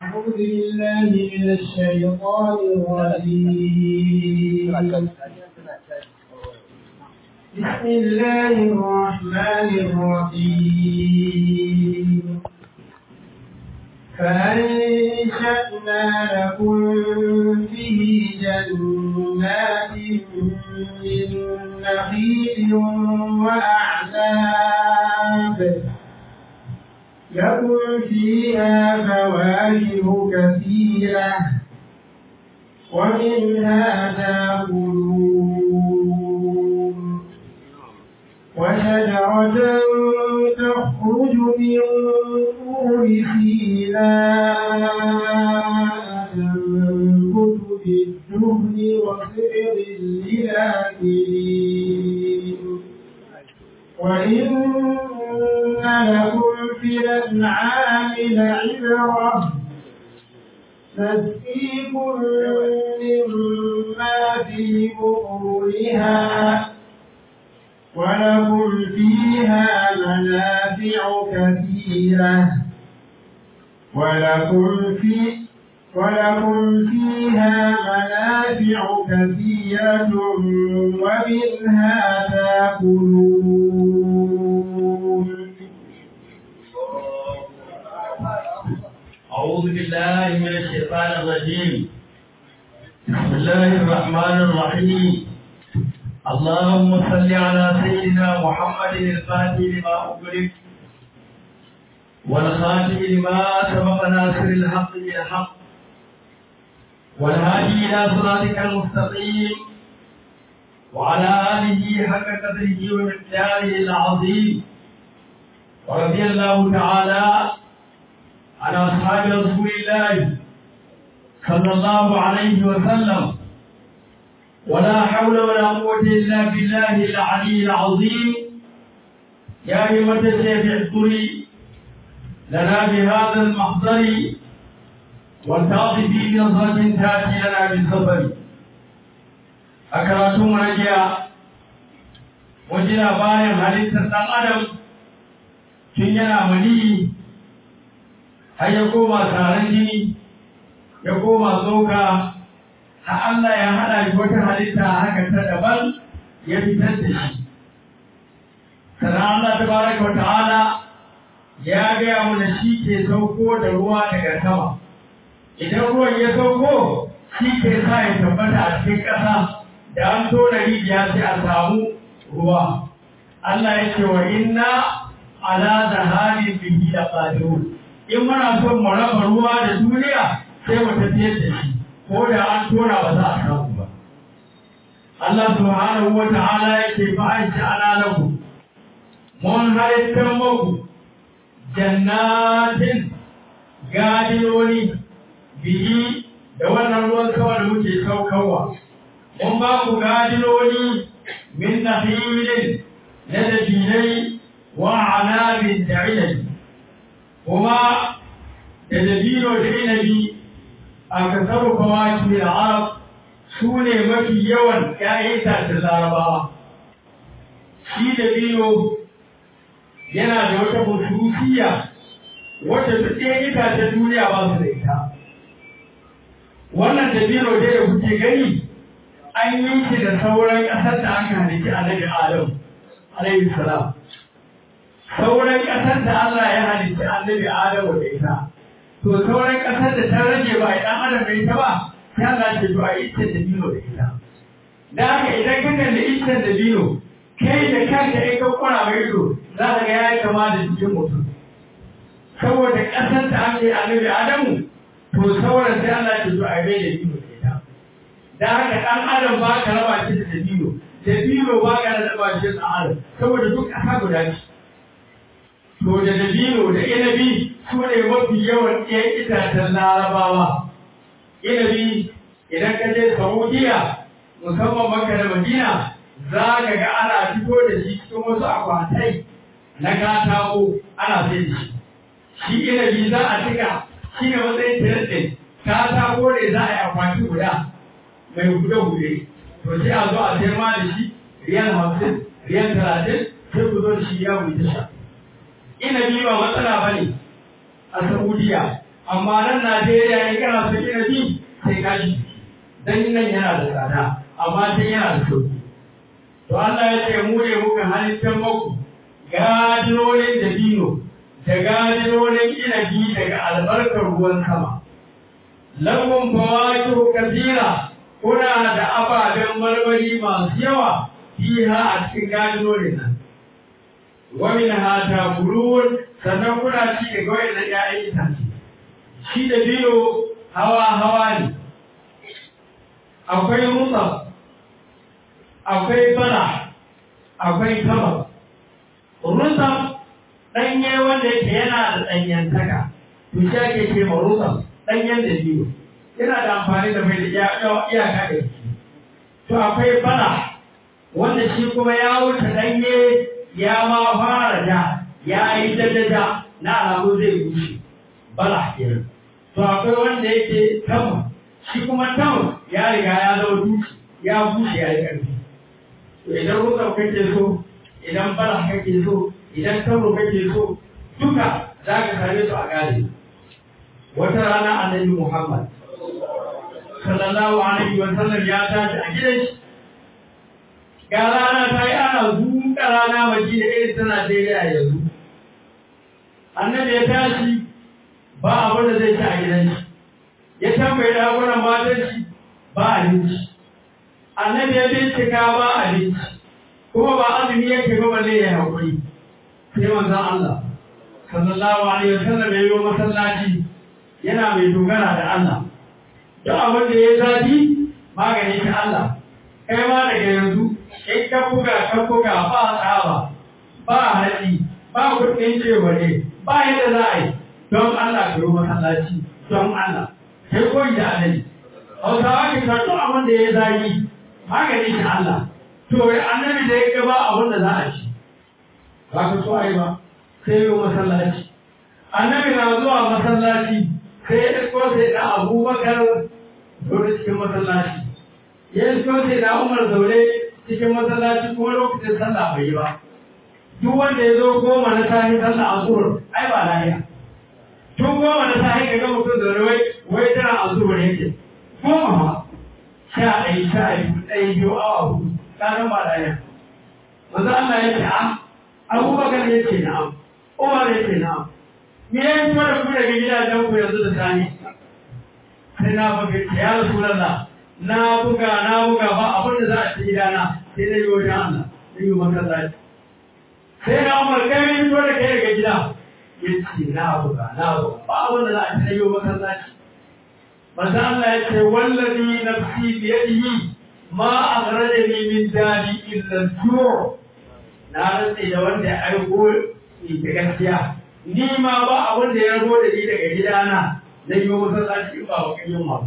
أعوذ بالله من الشيطان الرجيم بسم الله الرحمن الرحيم فأنشأنا لكم به جنات من نخيل وأعناب لكم فيها فواكه كثيرة ومنها تأكلون وشجرة تخرج من طور سيناء تنبت بالدهن وصبر للآكلين وإن لكم في الأنعام لعبرة نسقيكم مما في بطونها ولكم فيها منافع كثيرة ولكم في ولكم فيها منافع كثيرة ومنها تأكلون أعوذ بالله من الشيطان الرجيم بسم الله الرحمن الرحيم اللهم صل على سيدنا محمد الفاتح لما أغلق والخاتم لما سبق ناصر الحق بالحق والهادي إلى صراطك المستقيم وعلى آله حق قدره ومقداره العظيم ورضي الله تعالى عن أصحاب رسول الله صلى الله عليه وسلم ولا حول ولا قوة إلا بالله العلي العظيم يا أيها الشيخ اذكري لنا بهذا المحضر والتعطي في نظرة تأتي لنا بالسفر أكرتم رجاء وجنا باين حديث الأدم tun yana mani har ya koma taron jini ya koma tsoka har Allah ya haɗa shi wata halitta haka ta daban ya fitar da shi sannan Allah ta baraka wa ta'ala ya gaya mana shi ke sauko da ruwa daga sama idan ruwan ya sauko shi ke sa ya tabbata a cikin ƙasa da an tona rijiya sai a samu ruwa Allah ya ce wa inna ala zahabin bihi da qadirun in muna son mu raba ruwa da duniya sai mu tafiyar da shi ko da an tona ba za a samu ba Allah subhanahu wa ta'ala yake fa an sha'ala lahu mun halittar muku jannatin gadiyoni bihi da wannan ruwan sama da muke saukarwa mun ba ku gadiyoni min nahilin na dabinai وعناب دعيني وما تدبير دعيني أكثر فواكه العرب سوني مكي يوان كأيتا تزاربا shi da biyo yana da wata hususiya wata duk ita ta duniya ba su da ita wannan dabino dai da kuke gani an yi shi da sauran ƙasar da aka halitta annabi adam alaihi salam sauran ƙasar da Allah ya halitta annabi Adamu da ita to sauran ƙasar da ta rage ba idan Adam da ita ba sai Allah ce to a ita da bino da ita da haka idan ka kalli ita da bino kai da kanka in ka kwana mai ido za ka ga yayi kama da jikin mutum saboda ƙasar da aka yi annabi Adamu to sauran sai Allah ce to a bai da bino da ita da haka ɗan Adam ba ka raba shi da dabino dabino ba ka raba shi da Adam saboda duk ƙasa guda ce to da dabino da inabi su ne mafi yawan ɗayan itacen larabawa inabi idan ka je saudiya musamman maka da madina za ka ga ana fito da shi cikin wasu akwatai na katako ana sai da shi shi inabi za a cika shi ne matsayin tirantin katako ne za a yi akwati guda mai hude-hude to sai a zo a sayar ma da shi riyal hamsin riyal talatin sai ku zo da shi ya wuce sha inabi ba matsala ba ne a saudiya amma nan Najeriya in kana son inabi sai ka shi dan nan yana da tsada amma sai yana da sauki to Allah ya ce mu ne muka halittar maku gadinonin da dino da gadinonin inabi daga albarkar ruwan sama lagun fawaki kasira kuna da ababen marmari masu yawa fiha a cikin gadinonin nan wamin hata kulun sannan kuna ci daga wayannan ƴaƴan itace shi da biyo hawa hawa ne akwai rutsa akwai bala akwai kaba rutsa ɗanye wanda yake yana da ɗanyantaka to shi ake ce ma rutsa ɗanyen da biyo yana da amfani da mai da iyaka da shi to akwai bala wanda shi kuma ya wuce ɗanye ya ma fara da ya yi daddada na alamu zai bushe bala kenan to akwai wanda yake tama shi kuma tama ya riga ya zama duki ya bushe ya yi ƙarfi to idan rutsa kake so idan bala kake so idan tamo kake so duka za ka same su a gane wata rana annabi muhammad sallallahu alaihi wa sallam ya tashi a gidan shi ga rana ta yi ana zuƙa rana madina irin ta Najeriya yanzu. Annabi ya tashi ba abin da zai ci a gidan shi, ya tambayi dakunan matan shi ba abinci. Annabi ya bincika ba abinci, kuma ba azumi yake ba balle ya haƙuri. Sai manzon Allah, sallallahu alaihi wasallam ya yi masallaci yana mai dogara da Allah. Duk abin da ya zafi magani ta Allah. Kai ma daga yanzu in ka buga ka buga ba tsaba ba haɗi ba kuɗin cewa ne ba yadda za a yi don Allah ka yi masallaci don Allah sai koyi da annabi hausawa ke karɓo abin da ya zagi magani shi Allah to annabi da ya gaba abin da za a ci ba ka so a yi ba sai yi masallaci annabi na zuwa masallaci sai ya ɗauko sai da abubakar dole cikin masallaci ya ɗauko sai da umar zaune cikin masallaci kuma lokacin sallah bai yi ba duk wanda ya zo goma na sahi sallah a zuhur ai ba lahiya tun goma na sahi ka ga mutum da wai wai tana a zuhur yake goma ma sha ɗaya sha biyu ɗaya biyu awa hudu kanan ba lahiya manzo Allah ya ce a Abubakar ya ce na'am Umar ya ce na'am me ya yi mana ku daga gidajen ku yanzu da sani sai na baka ya Rasulullah na buga na buga ba abin da za a ci gidana sai na yi wajen Allah na yi masallaci sai na umar kai ne fito da kai daga gida ya ce na buga na buga ba abin da za a ci na yi masallaci manzo Allah ya ce wallazi nafsi bi yadihi ma akhrajani min dali illa al-ju' na rantse da wanda ya aiko ni da gaskiya ni ma ba abin da ya rabo da ni daga gidana na yi masallaci ba wa kan yunwa ba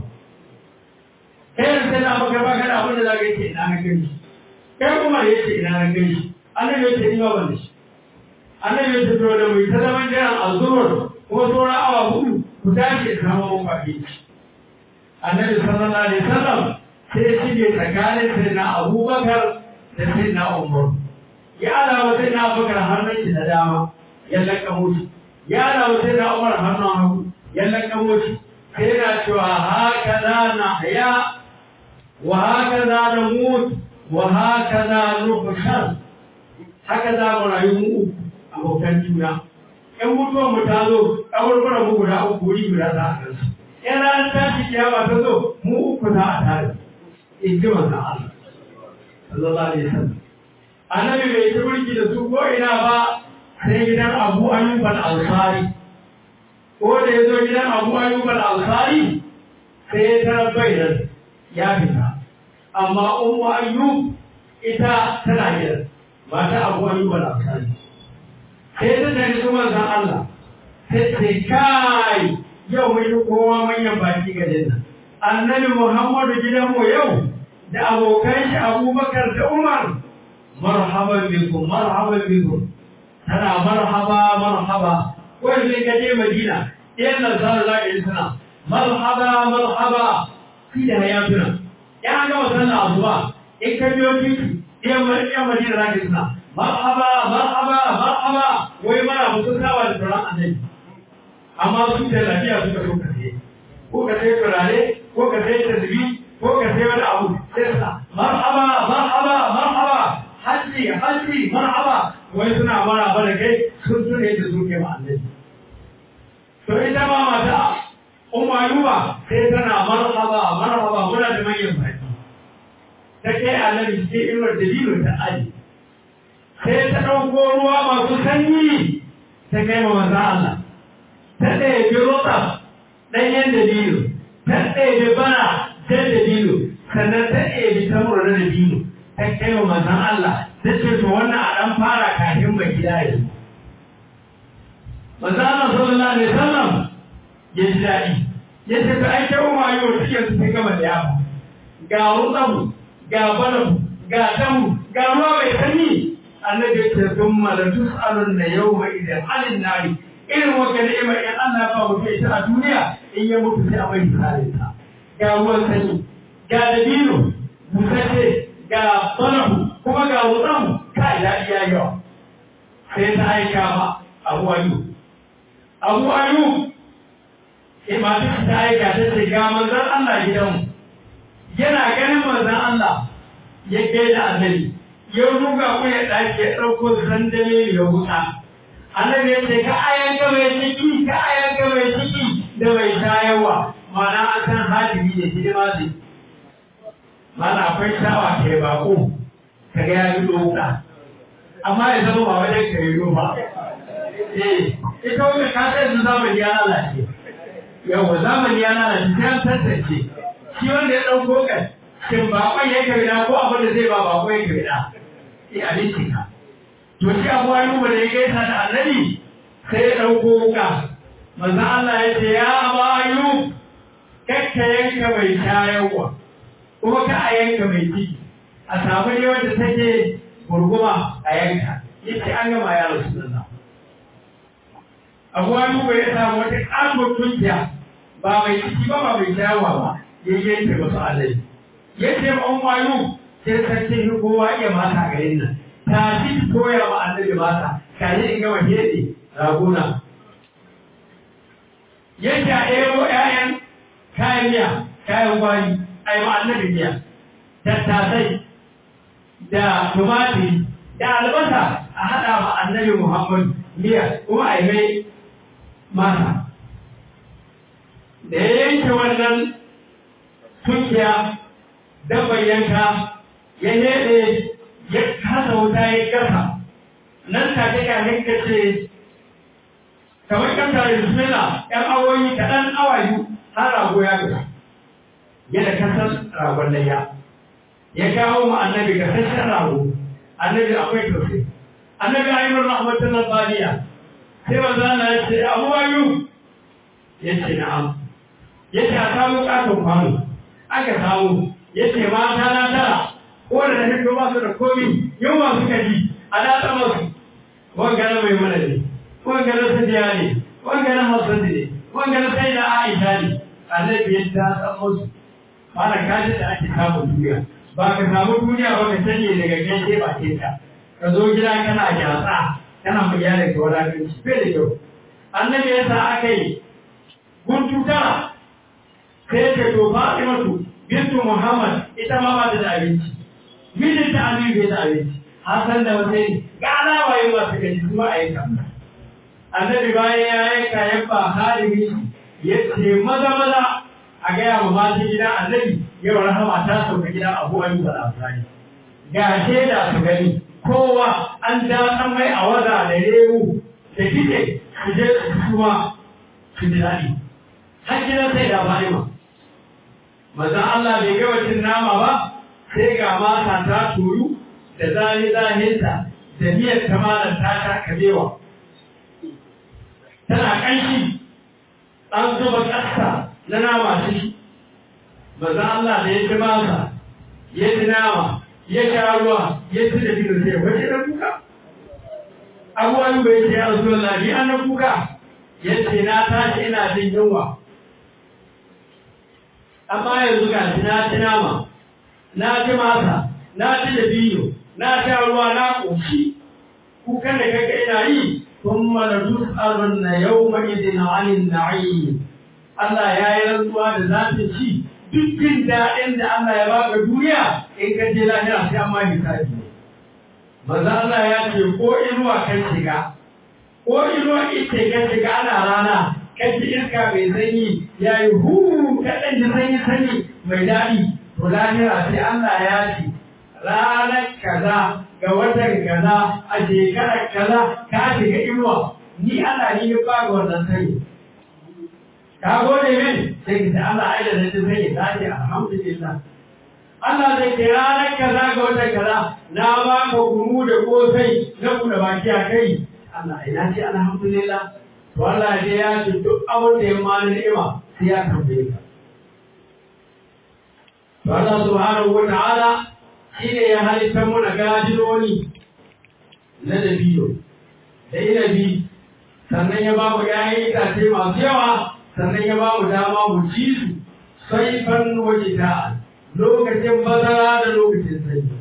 kai yanzu sai na maka baka da abin da za ka yi ce ina na gani kai kuma ya ce ina na gani annabi ya ce ni ba ban da shi annabi ya ce to da mai ta zaman jiran azumar kuma sauran awa hudu ku tashi da kama mun kwaɗi annabi sallallahu alaihi wasallam sai ya shige tsakanin sai na abubakar da sai na umar ya alawa sai na abubakar hannun shi da dama ya lakamo shi ya alawa sai na umar hannun hagu ya lakamo shi sai yana cewa haka za na haya wa haka za na mutu wa haka za nufushar haka za mu rayu mu uku abokan juna in mutuwar mu ta zo kaburburan mu guda uku wuri guda za a gansu in ranar tashi kiyama ta zo mu uku za a tare in ji manzon Allah sallallahu alaihi wasallam annabi bai ci mulki da su ko ina ba sai gidan Abu Ayyub al-Ansari ko da ya zo gidan Abu Ayyub al-Ansari sai ya tarar bai nan ya fita amma Ummu Ayyub ita tana gidan mata Abu Ayyub al-Ansari sai ta tare su manzon Allah sai sai kai yau mun yi kowa manyan baki ga dinnan annabi Muhammadu gidanmu yau da abokan shi Abubakar da Umar marhaban bikum marhaban bikum tana marhaba marhaba wai sai ka je Madina ɗayan nan sa za ka yi suna marhaba marhaba fi da hayatuna ya ga wasan da azuwa in ka biyo titi ɗayan Madina za ka yi suna marhaba marhaba marhaba wai mana mutum sawa da sauran annabi amma su da lafiya suka so ka sai ko ka sai turare ko ka sai tasbi ko ka sai wani abu sai sa marhaba marhaba marhaba hajji hajji marhaba wai suna maraba da kai sun tune da su ke ma annabi to ita ma mata umma yuba sai tana marhaba marhaba muna da manyan baki ta kai annabi sai inuwar dalilin ta aji sai ta ɗauko ruwa masu sanyi ta kai ma maza Allah ta ɗaya bi rota ɗanyen dalilu ta ɗaya bi bana jan dalilu sannan ta ɗaya bi tamura na dalilu ta kai ma mazan Allah ta ce to wannan a ɗan fara kafin ba gida ya zo. Mazan Allah sallallahu alaihi wasallam ya ji daɗi ya ce ta ai kyau ma yau cikin su sai gama da yawa ga rutsamu ga banamu ga tamu ga ruwa mai sanyi annabi ce sun mala tus'alun na yau mai idan alin nari irin wanda ni'imar in Allah ba mutum ita a duniya in ya mutu sai a mai misalin ta ga ruwan sanyi ga dabino busace ga banahu kuma ga rutsamu ka ya iya yawa sai ta aika ma abu ayu abu ayu sai masu ta aika ta ce ga manzon Allah gidanmu yana ganin manzon Allah ya gaida annabi ya ruga ku ya ɗaki ya ɗauko sandale ya wuta annabi ya ce ka ayan ga mai ciki ka ayan ga mai ciki da mai shayarwa mana an san hadimi ne hidima zai mana akwai shawa ke bako ka ga ya yi ɗauka amma ya zama ba wajen ka yi ba eh ita wani ka sai zamani ya lalace yawa zamani ya lalace sai an tantance shi wanda ya ɗauko kai shin baƙon ya ka bida ko abin da zai ba baƙon ya ka bida sai abinci ka to shi abu ayu da ya gaisa da annabi sai ya ɗauko wuka manzon Allah ya ce ya aba ayu kakka yanka mai shayarwa kuma ka a yanka mai ciki a samu ne wanda take gurguma a yanka yace an gama ya rasulullah abu ayu ya samu wata ƙarfin tunkiya ba mai ciki ba ba mai shayarwa ba ya yanke masu annabi ya ce ma an wayo sai sarki shi kowa iya mata garin nan ta ci koya ma annabi mata ka yi in gama hede raguna yake a ɗero ƴaƴan kayan miya kayan gwari a yi ma annabi miya tattasai da tumatiri da albasa a haɗa ma annabi muhammad miya kuma a yi mai mata da ya yanke wannan tunkiya dabban yanka ya nede ya kasa wuta ya gasa nan take kamin ka ce kamar kan tare bismillah yan awoyi kaɗan awayu har rago ya gasa yadda kasar ragon layya ya kawo mu annabi ga sashen rago annabi akwai tausayi annabi ayyukan rahmatan baliya sai manzo Allah ya ce abu ayu ya ce na'am ya ce a samu katon kwano aka samu ya ce mata na tara wanda da hito ba su da komi yau ba su kaji a datsa masu wangana mai mana ne wangana sadiya ne wangana hasan ne wangana sai da aisha ne annabi ya datsa masu mana kaji da ake samun duniya ba ka samu duniya ba ka sanye daga gaishe ba ke ka ka zo gida kana gyatsa kana mu gyara ka wadatanci bai da kyau annabi ya sa aka yi guntu tara sai ka to fatimatu bintu Muhammad ita ma ba ta da abinci. Mijin ta Aliyu bai da abinci. Hassan da wata yi ga alama yi masu gaji kuma a yanka. Annabi bayan ya yanka ya ba halimi ya ce maza maza a gaya ma mata gida annabi yau rahama ta sauka gida abu ayu da amfani. Ga shaida su gani kowa an datsan mai a waza da rewu da kike su je su kuma su ji daɗi. Har gidan sai da fa'ima. Mazan Allah bai ga wacin nama ba sai ga mata ta turu da zani zahinta da miyar tamalar ta ta kabewa. Tana ƙanshi an zuba ƙasa na nama ciki. Mazan Allah da ya ci masa, ya ci nama, ya sha ruwa, ya ci da biyu sai wace da kuka. Abubuwan bai ce ya rasu lafi an na kuka, ya ce na tashi ina jin yunwa. amma yanzu ga shi na ci nama na ci masa na ci da biyu na sha ruwa na ƙoshi kukan da kaga ina yi thumma la tus'alunna yawma idin 'anil na'im Allah ya yi rantsuwa da zafin ci duk jin daɗin da Allah ya baka duniya in ka je lahira sai an ma hisabi manzo Allah ya ce ko inuwa kan shiga ko inuwa ita kan shiga ana rana kan ji iska mai sanyi ya yi hu kaɗan ji sanyi sanyi mai daɗi to lahira sai Allah ya ce ranar kaza ga watan kaza a shekarar kaza ka shiga inuwa ni Allah ni ya ba ga wannan sanyi ka gode min sai ka ce Allah ai da nake sai ya ce alhamdulillah Allah zai ce ranar kaza ga wata kaza na ba ka gunu da kosai na kuna baki a kai Allah ai na ce alhamdulillah to Allah dai ya ce duk abin da ya mani ni'ima sai ya tambaye ka to Allah subhanahu wa ta'ala shine ya halitta muna gajironi na dabiyo da inabi sannan ya ba mu ƴaƴan itace masu yawa sannan ya ba mu dama mu ci su sai fan waje ta lokacin bazara da lokacin sanyi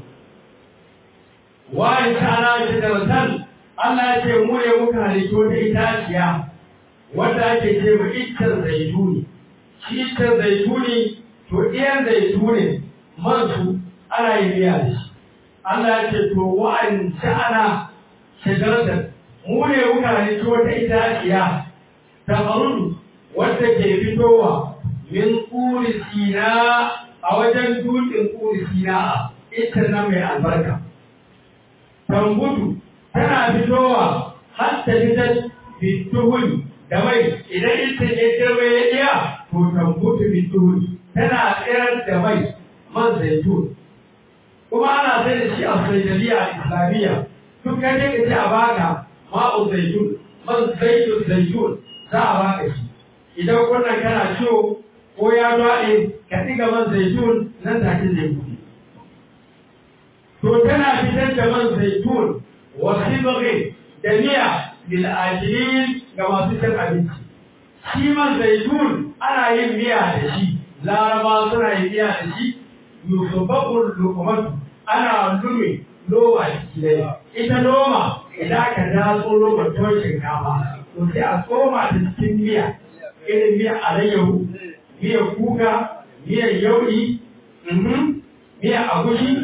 wani ta'ala shi da watan Allah ya ce mu ne muka halittu wata itaciya wanda ake ce mu iccen zaituni shi iccen zaituni to ɗiyan zaituni man su ana yin miya da shi Allah ya ce to wa'an ta'ala shagaratan mu ne muka halittu wata itaciya ta farudu wadda ke fitowa min ƙuri sina a wajen dutsen ƙuri sina ita na mai albarka. Tambutu tana fitowa har ta fitar bituhun da mai idan ita ya girma ya iya to tambutu bituhun tana tsirar da mai man zaitun. Kuma ana sai da shi a saidaliya islamiyya duk kan ka ce a baka ma'u zaitun man zaitun zaitun za a baka shi. idan wannan kana ciwo ko ya daɗe ka ɗiga man zaitun nan take zai buɗe. To tana fitar da man zaitun wasu bagin da miya lil'ajilin ga masu cin abinci. Shi man zaitun ana yin miya da shi, laraba suna yin miya da shi, yusufakun lukumatu ana lume loma ciki dai. Ita loma idan ka datso loma tuwon shinkafa, to sai a tsoma ta cikin miya. irin miyar alayyahu, miyar kuka, miyar yauɗi, miyar agushi,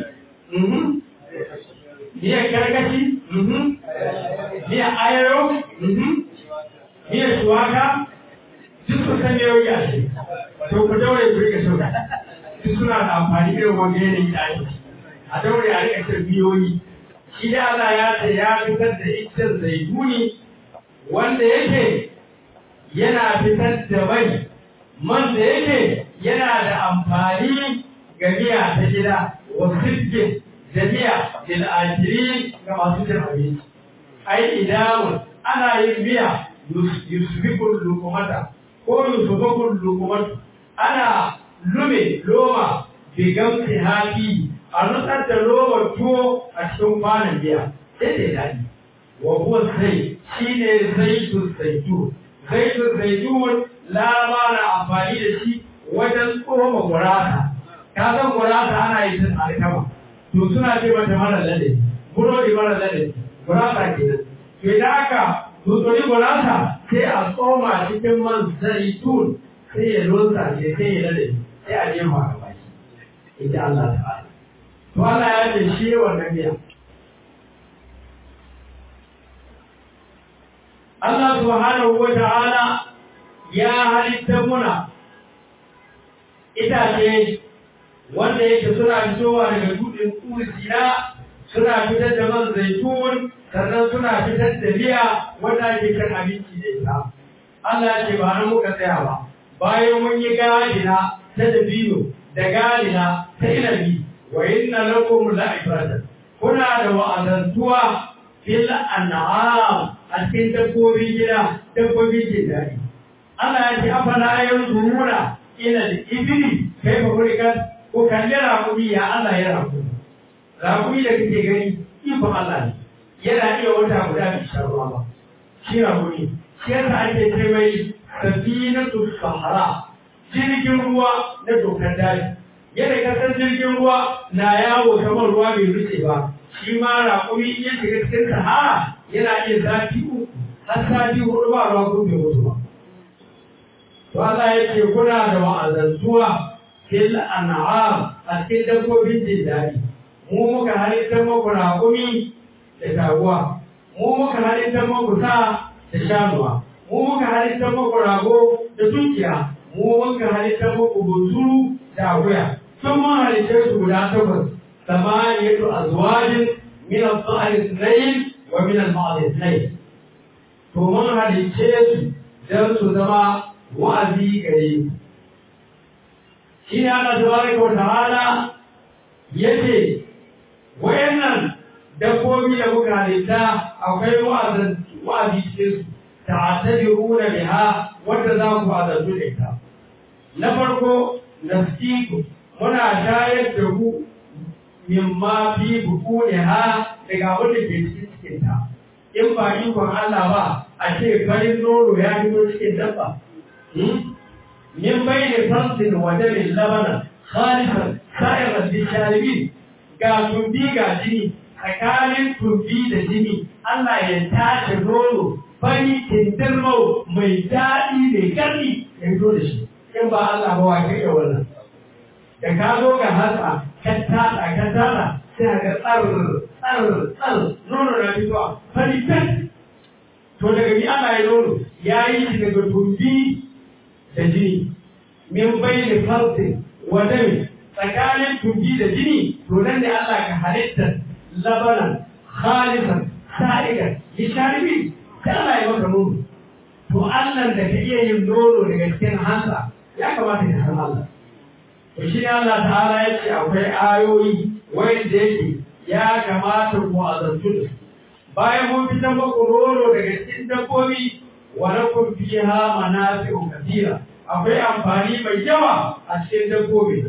miyar karkashi, miyar ayayo, miyar shuwaka, duk su san yau ya ce, to ku daure ku rika sauka. Duk suna da amfani irin wanda yanayi da ake. A daure a rika cin biyoyi. Shi da Allah ya ce ya fitar da iccen zaituni wanda yake yana fitar da mai man da yake yana da amfani ga miya ta gida wa sirgin da miya lil ajiri ga masu cin abinci ai idamun ana yin miya yusbikul lukumata ko yusbikul lukumatu ana lume loma bigamti hafi a nutsar da lomar tuwo a cikin kwanan miya sai da daɗi wa huwa sai shine zaitun zaitun zaitun zaitun laraba na amfani da shi wajen tsoma gurasa ka san gurasa ana yi ta alkama to suna ce mata mara lade burodi mara lade gurasa kenan to idan aka tutsuri gurasa sai a tsoma cikin man zaitun sai ya losa ne sai ya lade sai a jefa a baki ita Allah ta'ala to Allah ya ce shi wannan miya Allah subhanahu wa ta'ala ya halitta muna itace wanda yake suna fitowa daga dutsen kursiya suna fitar da man zaitun sannan suna fitar da miya wanda ake kan abinci da ita. Allah ce ba nan muka tsaya ba bayan mun yi gadina ta dabino da gadina ta inabi wa inna lakum la'ibratan kuna da wa'azantuwa fil an'am a cikin dabbobin gida dabbobin jin daɗi Allah ya ce afala yanzuruna ila al-ibli kaifa khuliqat ko kalli raƙumi ya Allah ya raƙumi raƙumi da kake gani ikon Allah ne yana iya wata guda bai sha ruwa ba shi raƙumi shi yasa ake ce mai safinatu sahara jirgin ruwa na dokar daji yadda kasar jirgin ruwa na yawo kamar ruwa bai rufe ba shi ma raƙumi ya shiga cikin sahara yana iya zafi uku har sati hudu ba ruwa kun bai mutu ba to Allah yake kuna da wa'azantuwa fil an'am a cikin dabbobin jin daɗi mu muka halittar muku raƙumi da taguwa mu muka halittar muku sa da shanuwa mu muka halittar muku rago da tunkiya mu muka halittar muku bunturu da akuya sun mun halittar su guda takwas samaniyatu azwajin min al-dhahr ithnayn wa min al-ma'd ithnayn to mun halicce su dan su zama wa'azi gare ku shi ne Allah tabaraka wa ta'ala yace wayannan dabbobi da muka halitta akwai wa'azin wa'azi cikin su ta'tadiruna biha wanda za ku azantu da ita na farko nafsiku muna shayar da ku mimma fi bukuniha daga abin da ke cikin cikin ta in ba ikon Allah ba a ce farin nono ya fito cikin dabba min bayni farsin wa damin labana khalisan sa'iran lisharibin ga tumbi ga jini tsakanin tumbi da jini Allah ya tace nono fari kindirmau mai daɗi mai ƙarfi ya fito da shi in ba Allah ba wa kai wannan da ka zo ga hatsa ka tada ka tada sai ka tsar tsar tsar nono na fitowa fari kan to daga bi Allah ya nono ya yi shi daga tumbi da jini min bayni farsin wa dami tsakanin tumbi da jini to nan ne Allah ka halitta labanan khalisan sa'igan lisharibi sai Allah ya maka nono to Allah da ka iya yin nono daga cikin hansa ya kamata ka san Allah to shi ne Allah ta'ala ya ce akwai ayoyi wanda yake ya kamata ku azantu da su bayan mun fitar muku nono daga cikin dabbobi wa lakum fiha manafi'u kathira akwai amfani mai yawa a cikin dabbobi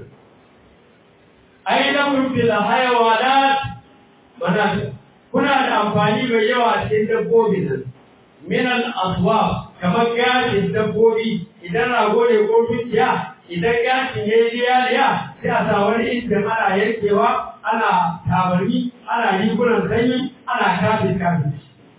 ai lakum fil hayawanat manafi kuna da amfani mai yawa a cikin dabbobi nan min al aswab kamar gashin dabbobi idan rago ne ko tunkiya idan gashin ya yi liya sai a sa wani inda ana yankewa ana tabarni ana rigunan sanyi ana kafin kafin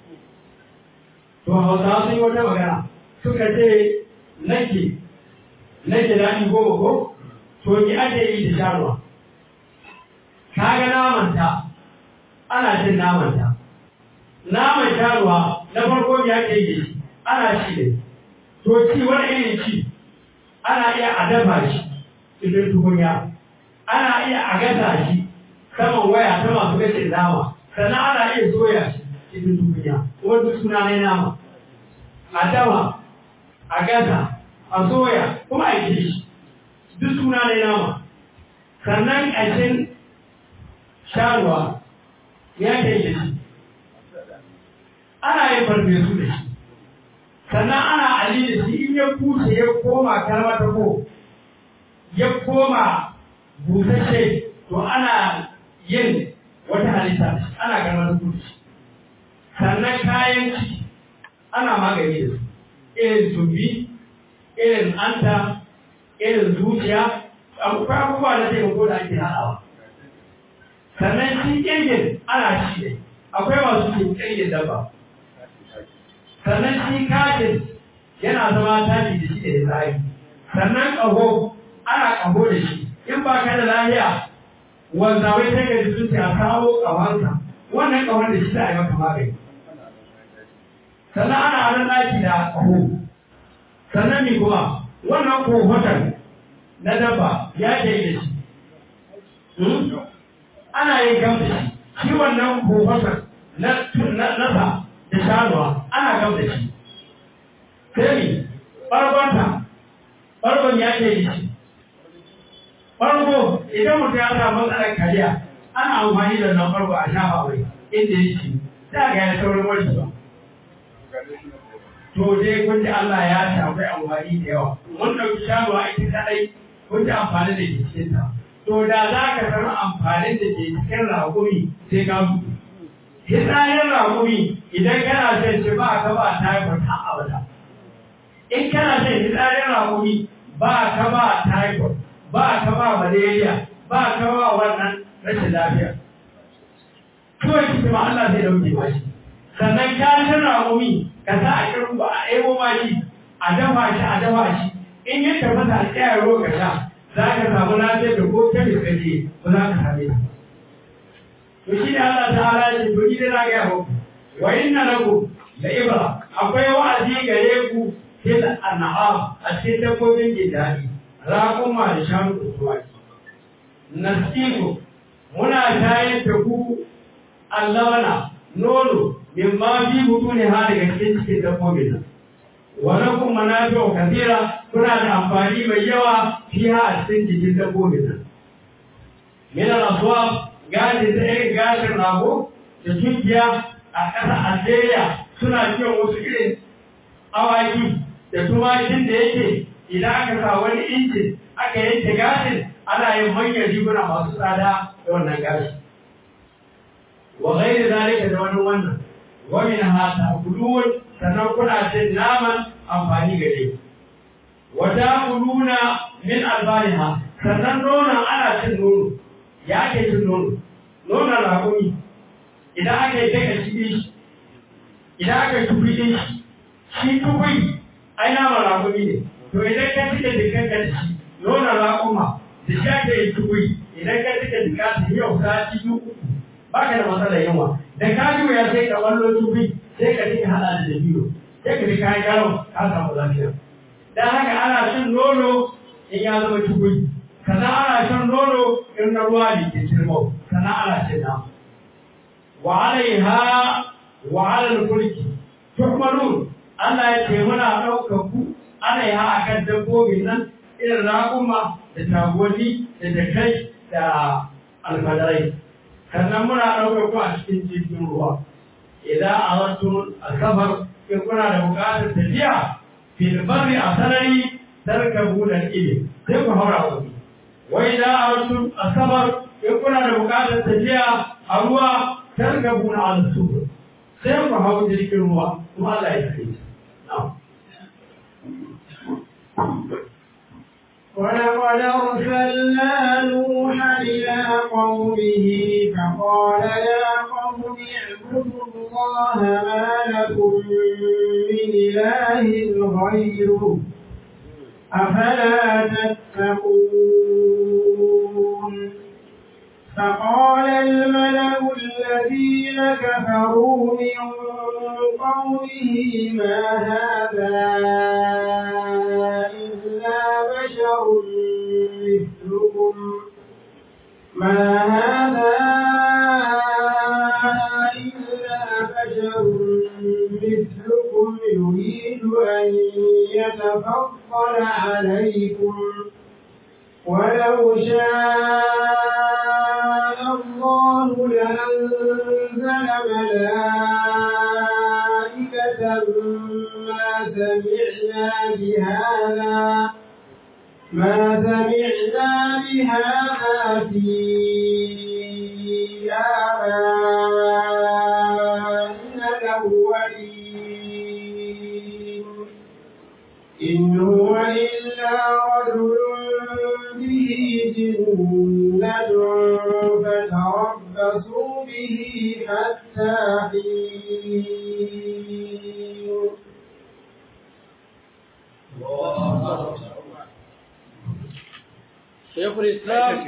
to hausa sun yi wata magana suka ce nake nake daɗi goma ko to ni ake yi da sharuwa kaga namanta ana cin namanta naman sharuwa na farko ya ake yi shi ana ci ne to ci wani irin ci ana iya a dafa shi cikin tukunya ana iya a gasa shi saman waya ta masu gashin nama sannan ana iya soya shi cikin tukunya wanda suna ne nama a dafa a gasa a soya kuma a yi shi duk suna ne nama sannan ƙashin sharuwa ya ke yi shi ana yin farfesu da shi sannan ana ali da shi in ya bushe ya koma kalmar ta ko ya koma busashe to ana yin wata halitta ana kalmar ta bushe sannan kayan ci ana magani da su irin tumbi irin anta irin zuciya akwai abubuwa na taimako da ake haɗawa sannan shi ƙirgin ana shi ne akwai masu cin ƙirgin dabba sannan shi kajin yana zama tashi da shi da tsari sannan ƙaho ana ƙaho da shi in ba ka da lafiya wanda wai sai ka ji sun ce a kawo ƙahonsa wannan ƙahon da shi za a yi maka magani sannan ana hannun ɗaki da ƙaho sannan mi kuma wannan kohoton na dabba ya ke yi da shi ana yin gam da shi shi wannan kohoton na nasa da shanuwa ana gam da shi sai mi ɓargonta ɓargon ya ke yi shi ɓargo idan mutum ya samu matsalar kariya ana amfani da nan ɓargo a shafa mai inda ya ci za ga ya saurin wani ba to dai kun ji Allah ya ce akwai amfani da yawa mun ɗauki shanuwa ita kaɗai kun ji amfani da ke cikin ta to da za ka samu amfanin da ke cikin raƙumi sai ka mutu hitsayen raƙumi idan kana shan shi ba ka ba typhoid har abada in kana shan hitsayen raƙumi ba ka ba typhoid ba ka ba malaria ba ka ba wannan rashin lafiya kawai kuma Allah zai dauke ba shi sannan kashin raƙumi ka sa a kirin ba a ɗebo ma shi a dafa shi a dafa shi in yi tafasa a tsaya ruwa ka sha za ka samu lafiyar da ko ta miskaje ba za ka same ta to shi ne Allah ta'ala ya ce to ni dai na ga muku wa inna lakum la ibra akwai wa'azi gare ku fil an'am a cikin dabbobin gidaɗi raƙuma da shanu da tuwaki nasiku muna shayar da ku allana nono min ma fi mutu ne ha daga cikin cikin dabbobin nan wa lakum manafi'u kathira kuna da amfani mai yawa fiha a cikin jikin dabbobin nan min al-aswab gadi da irin gashin rago da tunkiya a ƙasar Algeria suna kiyon wasu irin awaki da tumakin da yake idan aka sa wani injin aka yanke gashin ana yin manyan riguna masu tsada da wannan gashi wa ghairi zalika da wani wannan wa min hata kulun sannan kuna cin naman amfani gare ku wa ta'kuluna min albaniha sannan nonon ana cin nono ya ake cin nono nonon rakumi idan aka yi daga shi idan aka yi tufi shi shi tufi ai naman rakumi ne to idan ka cike jikin ka da shi nuna raƙuma da shi ake yi tukui idan ka cike jika ta yau sati biyu uku ba ka da matsalar yawa da ka ji ya sai ka wallo tukui sai ka cike haɗa da dabino sai ka ji kayan garo ka samu lafiya dan haka ana shan nono in ya zama tukui sannan ana shan nono in na ruwa ne ke cirmo sannan ana cin nama wa alaiha wa alal fulki tuhmalun Allah ya ce muna ɗaukar ku ana yi a kan dabbobin nan irin raƙuma da tagoni da dakai da alfadarai sannan muna ɗaukar ku a cikin jirgin ruwa idan a wasu asabar in kuna da buƙatar tafiya filbari a sarari tarka buɗan ile sai ku haura wani wai da a wasu asabar in kuna da buƙatar tafiya a ruwa tarka buɗan alasubur sai ku hau jirgin ruwa kuma Allah ya kai ولقد أرسلنا نوحا إلى قومه فقال يا قوم اعبدوا الله ما لكم من إله غيره أفلا تتقون فقال الملأ الذين كفروا من قومه ما هذا إلا بشر مثلكم ما هذا إلا بشر مثلكم يريد أن يتفضل عليكم ولو شاء الله لأنزل ملائكة ما سمعنا بهذا ما سمعنا بهذا في آبائنا الأولين إن هو إلا رجل به جنة فتربصوا به حتى حين شيخ الإسلام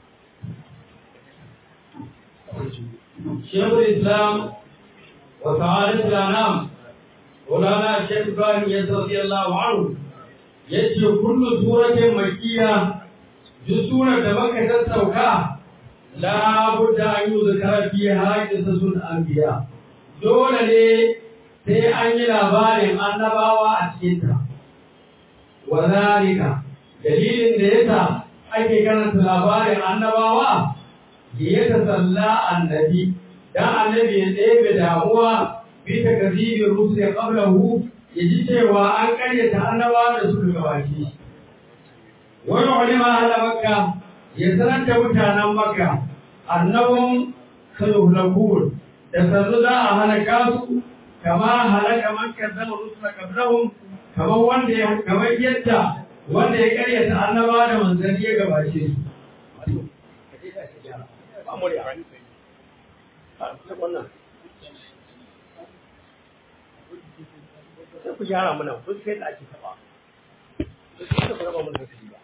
شيخ الإسلام وسعادة الأنام مولانا الشيخ إبراهيم يسر رضي الله عنه yace kullu suratin makkiya duk surar da baka sassauka la budda an yi zakara fi haƙin sun anbiya dole ne sai an yi labarin annabawa a cikin ta wa zalika dalilin da yasa ake karanta labarin annabawa ya tasalla annabi dan annabi ya ɗebe damuwa bi takzibir rusul qablahu ya ji cewa an karyata annabawa da suka gabace shi wani ulama ala makka ya sanar da mutanen makka annabun sayuhlakun da sannu za a halaka su kama halaka makka zama rusula qablahum kamar wanda ya kamar yadda wanda ya karyata annabawa da manzanni ya gabace su sai ku gyara mana kun sai da ake taba sai ku raba mana hankali ba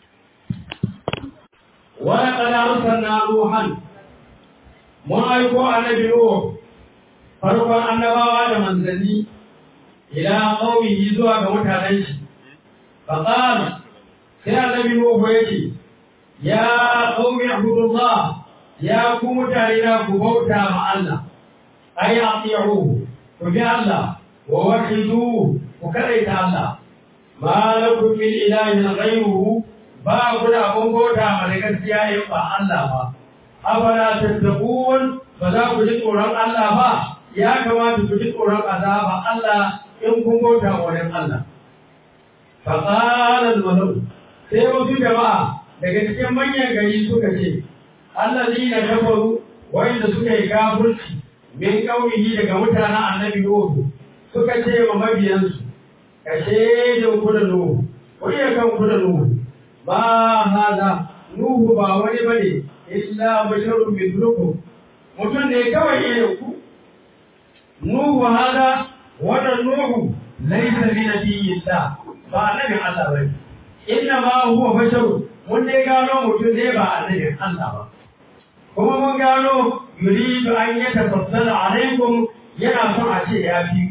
ولقد أرسلنا نوحا mun aiko annabi Nuhu farkon annabawa da manzanni ila qaumihi zuwa ga mutanen shi faqala sai annabi Nuhu yake ya qaumi ibudullah ya ku mutane na ku bauta ma Allah ay ati'u ku bi Allah wa wahidu ku karaita Allah ma lakum min ilahin ghayruhu ba ku da abun bauta ma da gaskiya in ba Allah ba afala tattaqun ba za ku ji tsoron Allah ba ya kamata ku ji tsoron azaba Allah in kun bauta wa wani Allah fa qala al sai wasu jama'a daga cikin manyan gari suka ce allazina kafaru wanda suka yi kafirci min kaumihi daga mutanen annabi Nuhu suka ce ma mabiyansu kashe da ku da Nuhu ku iya kan ku da Nuhu ba hada Nuhu ba wani bane illa basharun mithlukum mutum ne kawai irin ku Nuhu hada wannan Nuhu laysa bi nabiyillah ba annabin Allah bane inna ma huwa basharun mun dai gano mutum ne ba annabin Allah ba kuma mun gano yuridu an yatafassala alaikum yana son a ce ya fi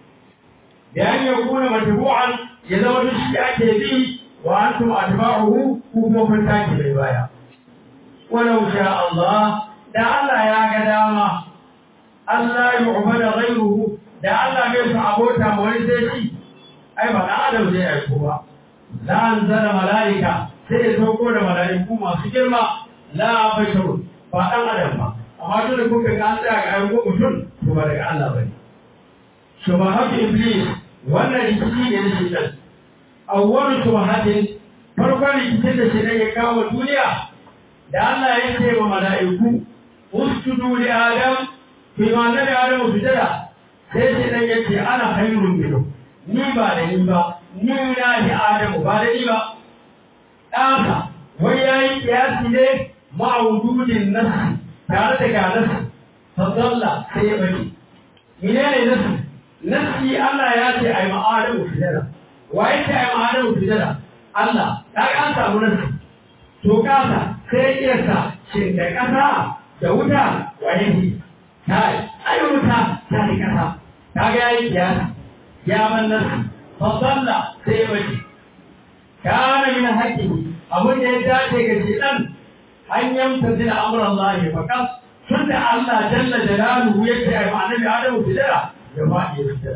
da an yakuna matbu'an ya zama duk shi ake bi wa antum atba'uhu ku kuma kun take mai baya walau sha Allah da Allah ya ga dama Allah ya ubada ghayruhu da Allah bai su abota ma wani sai shi ai ba da adam zai aiko ba la anzala malaika sai ya sauko da malaiku masu girma la basharu ba dan adam ba amma tun da kuka ga an tsaya ga ayyukan mutum to ba daga Allah bane shubahatu iblis wannan rikici ne na shaitan awwalu shubahatin farkon rikicin da shaitan ya kawo duniya da Allah ya ce wa mala'iku usjudu li adam fi ma nabi adam sujada sai shaitan ya ce ana khairun minhu ni ba da ni ba ni na ni adamu ba da ni ba ɗansa wai ya yi kiyasi ne ma'ududin nasi tare da ga nasi fadalla sai ya bari menene nasi nasi Allah ya ce ai ma'adamu sujada wa ya ce ai ma'adamu sujada Allah ta an samu nasi to kasa sai ya sa shin da kasa da wuta waye ne kai ai wuta ta da kasa ta ga yayi kiyasi ya man nasi fadalla sai ya bari kana min haƙƙi abin da ya dace ga shedan an yamta da amuran Allah ya fakas tun da Allah jalla jalaluhu ya ce ai annabi Adamu sujada ya faɗi ya sujada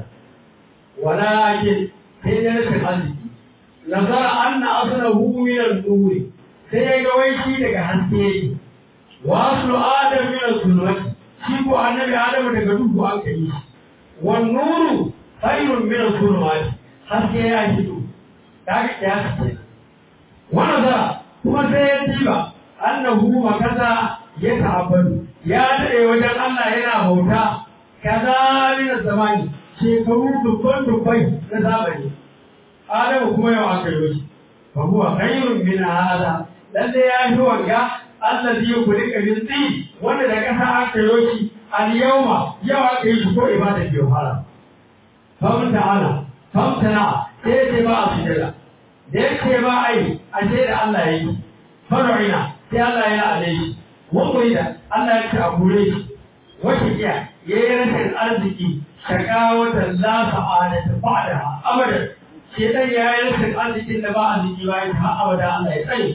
walakin sai da rashin arziki nazara anna aslahu min an-nur sai ya ga wai shi daga haske yake wa aslu adam min al-zulmati shi ko annabi Adamu daga duhu an kai shi wan nuru khairun min al-zulmati haske ya hito kaga kiyasi kenan wannan da kuma sai ya tiba annahu makaza ya ta'abbadu ya dade wajen Allah yana bauta kaza min zamani shekaru dubban dubbai na zamani Adamu kuma yau aka yi shi fa huwa khairun min hada lalle ya yi wanga allazi yukhlika min tin wanda da kasa aka yi shi al yawma yau aka yi shi ko ibada ke fara famta ana famtana sai ce ba a sujada da yake ba ai a ce da Allah ya yi fara'ina sai Allah ya ale shi wani da Allah ya ci a gure shi wata iya ya yi rashin arziki shakawata la sa'ada ta fada abadan shi dan ya yi rashin arzikin da ba arziki ba ya ta abada Allah ya tsaye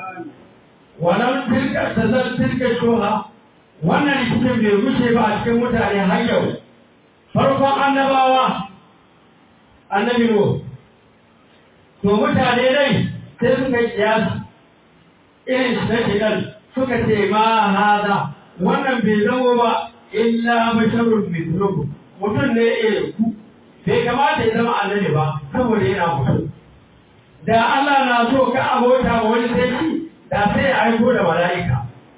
wannan tilka tazar tilka shoha wannan rikicin bai wuce ba a cikin mutane har yau farkon annabawa annabi Nuhu to mutane dai sai suka kiyasi irin na shigar suka ce ma hada wannan bai zama ba illa basharun mithlukum mutum ne irin ku bai kamata ya zama annabi ba saboda yana mutum da Allah na so ka abota wa wani sai shi da sai ya aiko da mala'ika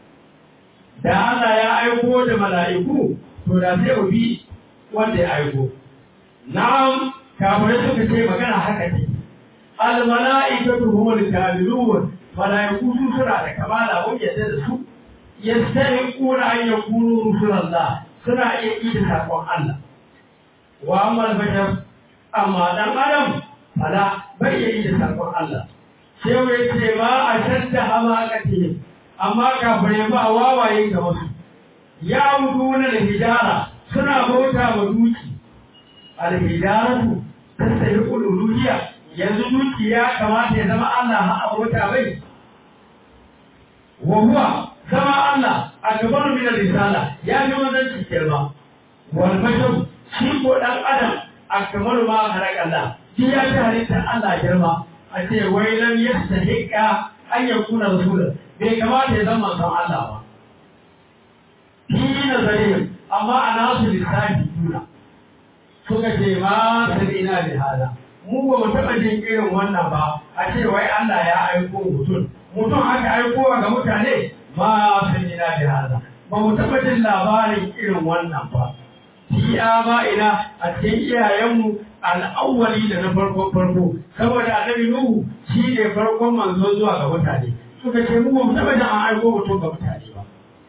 da Allah ya aiko da mala'iku to da sai bi wanda ya aiko na'am kafirai suka ce magana haka ne almala'ikatu humul kamilun malaiku su suna da kamala mun yadda da su yastahiquna an yakunu rusulallah suna iya ida sakon Allah wa amma bashar amma dan adam fala bai yi da sakon Allah sai wai ce ba a shadda hamakati amma kafirai ba wawaye ga wasu ya wuduna da hijara suna bauta wa duki al-hijaratu tastahiqul uluhiyya yanzu duki ya kamata ya zama Allah ha abota bai wa huwa zama Allah akbar min risala ya fi manzanci girma wal bashar shi ko dan adam akbar ma halak Allah shi ya fi halitta Allah girma a ce wai lam yastahiqa an yakuna rasul bai kamata ya zama san Allah ba fi nazarihim amma ana su lissafi juna suka ce ma sabina bi hada mu ba mu taɓa jin irin wannan ba a ce wai Allah ya aiko mutum mutum aka aiko ga mutane ma sabina bi hada ba mu taɓa jin labarin irin wannan ba fi ba ina a cikin iyayenmu al'awwali da na farko farko saboda annabi Nuhu shi ne farkon manzo zuwa ga mutane suka ce mu ba mu taɓa jin an aiko mutum ga mutane ba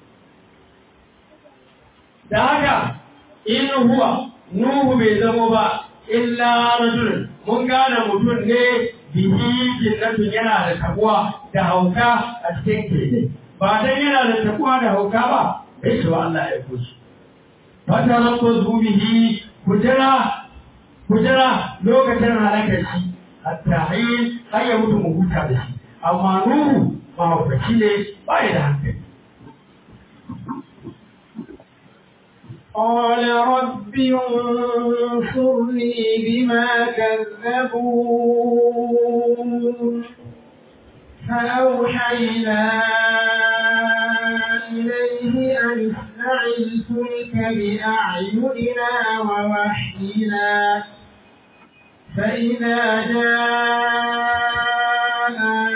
da haka in huwa Nuhu bai zamo ba illa rajulun mun gane mutum ne bihi jinnatun yana da tabuwa da hauka a cikin keke ba dan yana da tabuwa da hauka ba bai ce wa Allah ya kushi fata rabbu zubihi kujara kujara lokacin halakar shi hatta hayyin har ya mutu mu huta da shi amma Nuhu mahaukaci ne ba ya da hankali قال رب انصرني بما كذبون فأوحينا إليه أن اصنع الفلك بأعيننا ووحينا فإذا جاء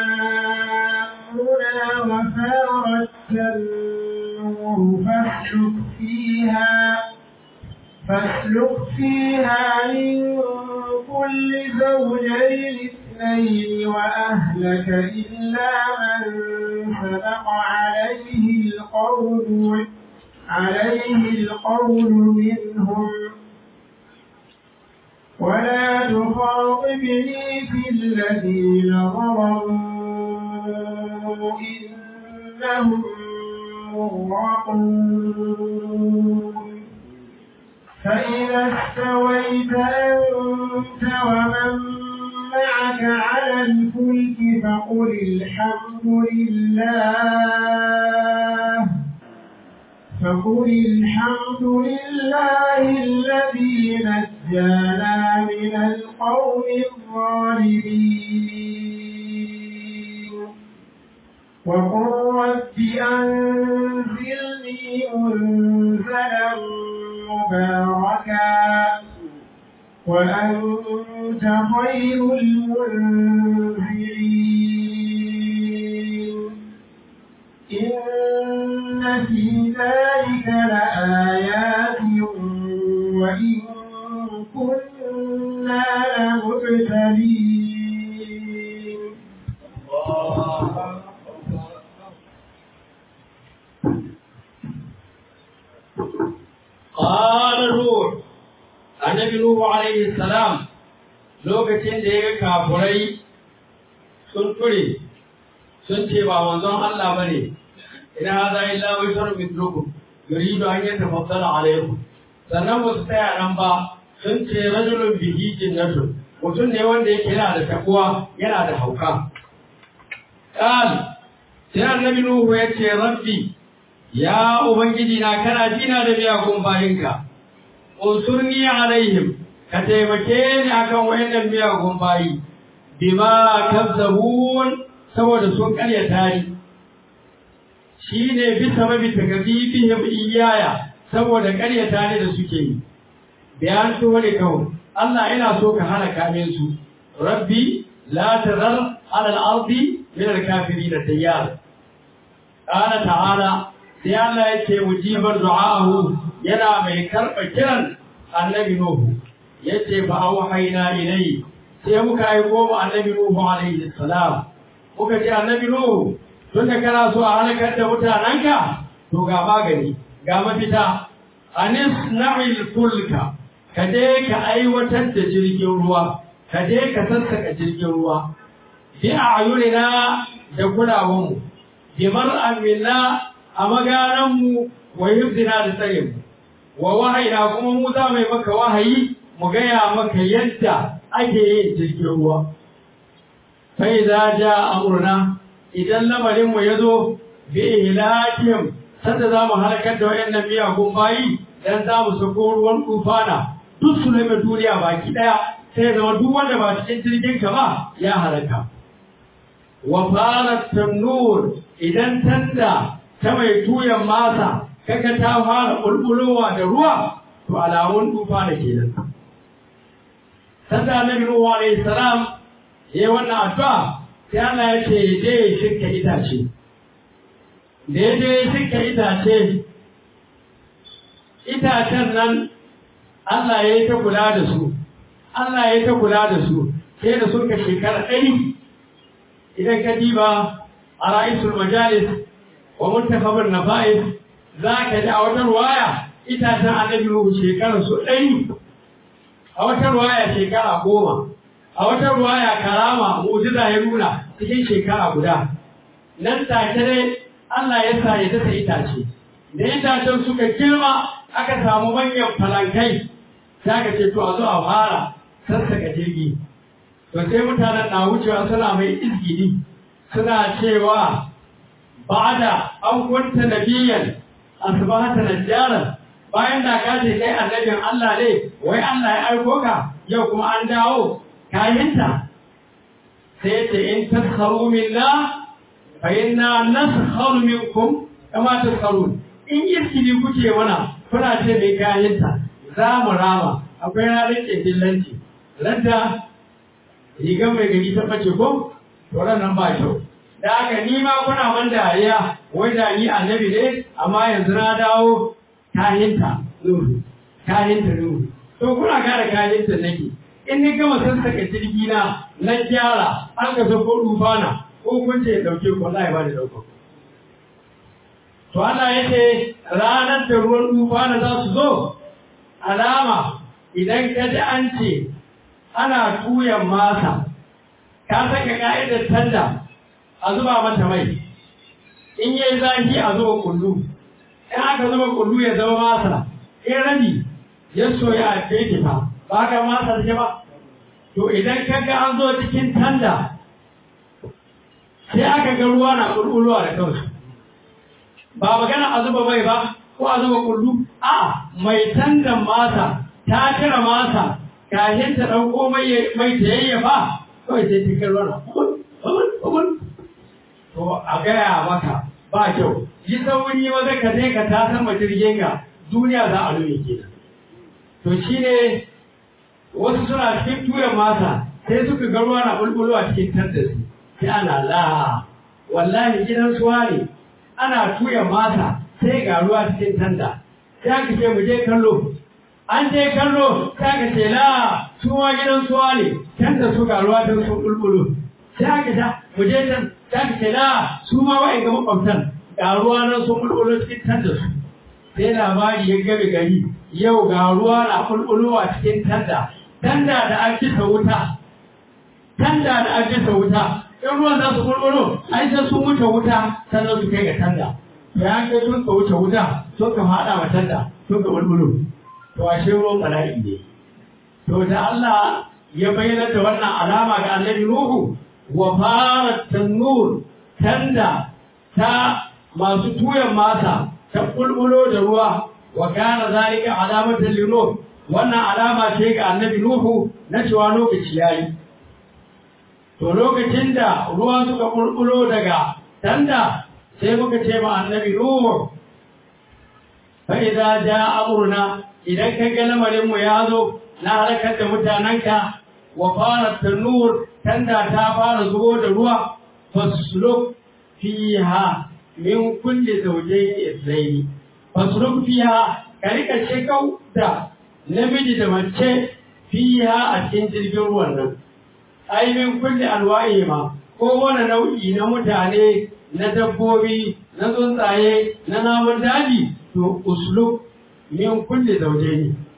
أمرنا وفارت النور فاسلك فيها فاسلك فيها من كل زوجين اثنين وأهلك إلا من سبق عليه القول عليه القول منهم ولا تخاطبني في الذين ظلموا إنهم مغرقون فإذا استويت أنت ومن معك على الفلك فقل الحمد لله فقل الحمد لله الذي نجانا من القوم الظالمين وقل رب أنزلني منزلا مباركا وأنت خير المنزلين إن في ذلك لآيات وإن كنا لمبتلين قال نوح annabi Nuhu alaihi salam lokacin da ya ga kafurai sun ture sun ce ba manzon Allah bane ina hada illa bashar mithlukum yuridu an yatafaddala alaikum sannan ba su tsaya nan ba sun ce rajulun bihi jinnatun mutum ne wanda yake yana da takuwa yana da hauka qal sai annabi Nuhu ya ce rabbi ya ubangiji na kana jina da miyagun bayinka unsurni alaihim ka taimake ni akan wayannan miyagun bayi bima kazzabun saboda sun karyata ni shine bi sababi takdibihim iyaya saboda karyata ni da suke yi bayan to ne kawai Allah ina so ka halaka min su rabbi la tazar ala al-ardi min al-kafirin tayyar qala ta'ala sai Allah yake mujibar du'a'ahu yana mai karɓa kiran annabi Nuhu yace fa auhayna ilayhi sai muka yi goma annabi Nuhu alaihi salam muka ce annabi Nuhu tun da kana so a halakar da mutanenka to ga magani ga mafita anis na'il fulka ka je ka aiwatar da jirgin ruwa ka je ka sassaka jirgin ruwa bi a'yunina da kulawanmu bi mar'an minna a magananmu wa hifzina da tsarinmu wa wahayina kuma mu za mu yi maka wahayi mu gaya maka yadda ake yin jirgin ruwa sai za ja amurna idan lamarinmu ya zo bi ihlakim sanda za mu halakar da wayannan miyagun bayi dan za mu sako ruwan tufana duk su mai duniya baki daya sai zama duk wanda ba cikin jirgin ka ba ya halaka wa farat tanur idan tanda ta mai tuyan masa kaga ta fara bulbulowa da ruwa to alamun tufana kenan sanda annabi nuhu alaihi salam yayi wannan addu'a sai Allah ya ce je shirka itace da ya je shirka itace itacen nan Allah ya yi ta kula da su Allah ya yi ta kula da su sai da suka shekara ɗari idan ka diba a ra'isul majalis wa muntakabin nafa'is za ka ji a wata ruwaya itacen annabi Nuhu shekara su ɗari a wata ruwaya shekara goma a wata ruwaya karama mu'jiza ya nuna cikin shekara guda nan take dai Allah ya sa ya dasa itace da itacen suka girma aka samu manyan falankai sai aka ce to a zo a fara sassaka jirgi to sai mutanen na wucewa suna mai izgidi suna cewa ba'da an kunta nabiyan asbahata najjaran bayan da ka ce kai annabin Allah ne wai Allah ya aiko ka yau kuma an dawo kayinta sai ce in taskharu minna fa inna naskharu minkum kama taskharun in irkini kuke mana kuna ce mai kayinta za mu rama akwai ranar ƙebillanci ranta rigar mai gari ta ɓace ko to nan ba kyau da haka ni ma kuna man dariya wai da ni annabi ne amma yanzu na dawo kahinta nuru kahinta nuru to kuna gane kahinta nake in ni gama sassaka jirgi na na gyara an ga sako rufana ko kun ce dauke ko wallahi ba da dauko to Allah yake ranar da ruwan rufana za su zo alama idan ka ji an ce ana tuyan masa ka saka ka'idar tanda a zuba mata mai in yi zafi a zuba kullu in aka zuba kullu ya zama masa in rabi ya soya a fefita ba ka masa da ba to idan ka ga an zo cikin tanda sai aka ga ruwa na kulkulowa da kansu ba magana a zuba mai ba ko a zuba kullu a mai tandan masa ta cire masa kahin ta ɗauko mai mai ta yayyafa kawai sai cikin ruwa to a gaya maka ba kyau yi sauri maza ka je ka ta sama jirgin ga duniya za a nuna kenan to shine wasu suna cikin tuyan masa sai suka ga ruwa na bulbulowa cikin tandasi sai ana la wallahi gidan suwa ne ana tuyan masa sai ga ruwa cikin tanda sai aka ce mu je kallo an je kallo sai aka ce la suwa gidan suwa ne tanda su ga ruwa don sun bulbulo sai aka ta mu je can sai aka ce la su ma wa'in ga makwabtan ga ruwa nan sun bulbulo cikin tanda su sai labari ya gabe gari yau ga ruwa na bulbulowa cikin tanda tanda da an kisa wuta tanda da an kisa wuta in ruwan za su bulbulo ai sai sun wuce wuta sannan su kai ga tanda ya kai sun ka wuce wuta sun ka haɗa ma tanda sun ka bulbulo to ashe ruwan bala'i ne to da Allah ya bayyana da wannan alama ga annabi Nuhu wa farat tanur tanda ta masu tuyan masa ta bulbulo da ruwa wa kana zalika alamatan linuh wannan alama ce ga annabi Nuhu na cewa lokaci yayi to lokacin da ruwa suka bulbulo daga tanda sai muka ce ma annabi Nuhu fa idza jaa amruna idan ka ga lamarin mu ya zo na halakar da mutananka wa fara tanur tanda ta fara zubo da ruwa fasluk fiha min kulli zawjayn ithnayn fasluk fiha ka rika shekau da namiji da mace fiha a cikin jirgin ruwan nan ai min kulli alwa'i ma ko wani nau'i na mutane na dabbobi na tsuntsaye na namun daji to usluk min kulli zawjayn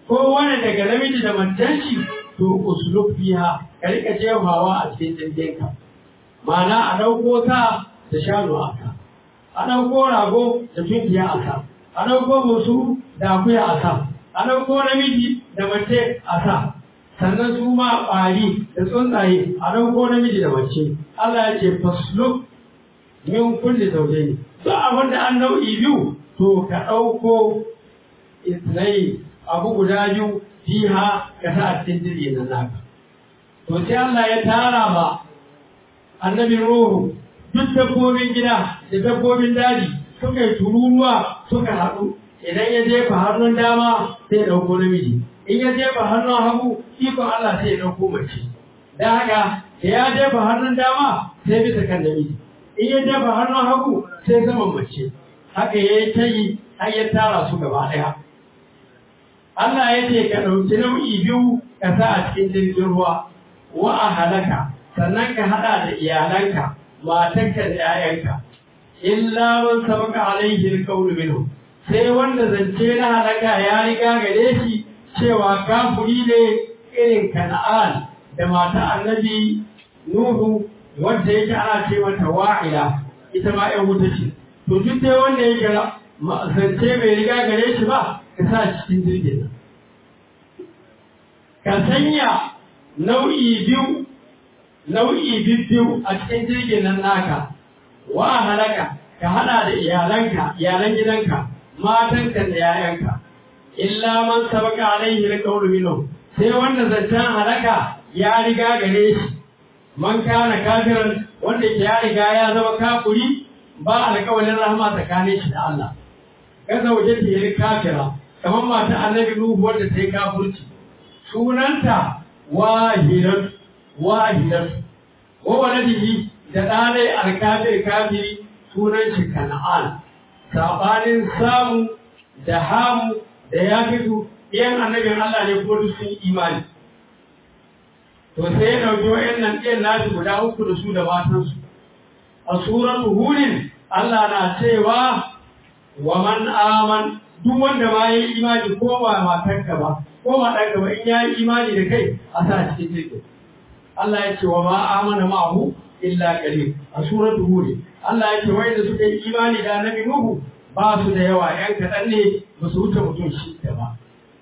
ko wani daga namiji da matanci to uslub fiha ka rika jefawa a cikin jirginka ma'ana a ɗauko ta da shanu a ka a ɗauko rago da tunkiya a ka a ɗauko musu da akuya a sa a ɗauko namiji da mace a sa sannan su ma ƙwari da tsuntsaye a ɗauko namiji da mace Allah ya ce fasluk min kulli zawjayn duk abin da an nau'i biyu to ka ɗauko isnai abu guda biyu fiha ka sa a cikin jirgin nan naka to sai Allah ya tara ba annabi ruhu duk dabbobin gida da dabbobin daji suka yi tururuwa suka haɗu idan ya jefa hannun dama sai ya ɗauko namiji in ya jefa hannun hagu ikon Allah sai ya ɗauko mace da haka da ya jefa hannun dama sai bisa kan namiji in ya jefa hannun hagu sai saman mace haka ya yi ta yi har ya tara su gaba ɗaya Allah ya ce ka ɗauki nau'i biyu ka sa a cikin jirgin ruwa wa a halaka sannan ka haɗa da iyalanka matanka da 'ya'yanka illa man sabaka alaihi alqawlu minhu sai wanda zance na halaka ya riga gare shi cewa kafuri ne irin kana'an da mata annabi nuhu wanda yake ana ce mata wa'ila ita ma ƴan wuta ce to duk dai wanda yake zance bai riga gare shi ba ka sa cikin jirgin nan ka sanya nau'i biyu nau'i biyu a cikin jirgin nan naka wa halaka ka hada da iyalanka iyalan gidanka matanka da yayanka illa man sabaka alaihi alqawlu minhu sai wanda zancen halaka ya riga gare shi man kana kafiran wanda ya riga ya zama kafuri ba alƙawarin rahama tsakanin shi da Allah kaza waje ta yi kafira kamar mata annabi Nuhu wanda ta yi kafurci sunanta wahidat wahidat wa waladihi da ɗanai alkafir kafiri sunan shi kana'an sabanin samu da hamu da ya fito ɗiyan annabin Allah ne ko duk sun imani to sai ya ɗauki wa'annan ɗiyan nasu guda uku da su da matansu a suratu hurin Allah na cewa wa man aman duk wanda ma yi imani ko ba matarka ba ko ma ɗanka ba in ya yi imani da kai a sa cikin jirgin Allah ya ce wa ma amana ma'ahu illa qalil a suratu hud Allah ya ce wanda suka yi imani da annabi Nuhu ba su da yawa yan kaɗan ne ba su wuce mutum shi ba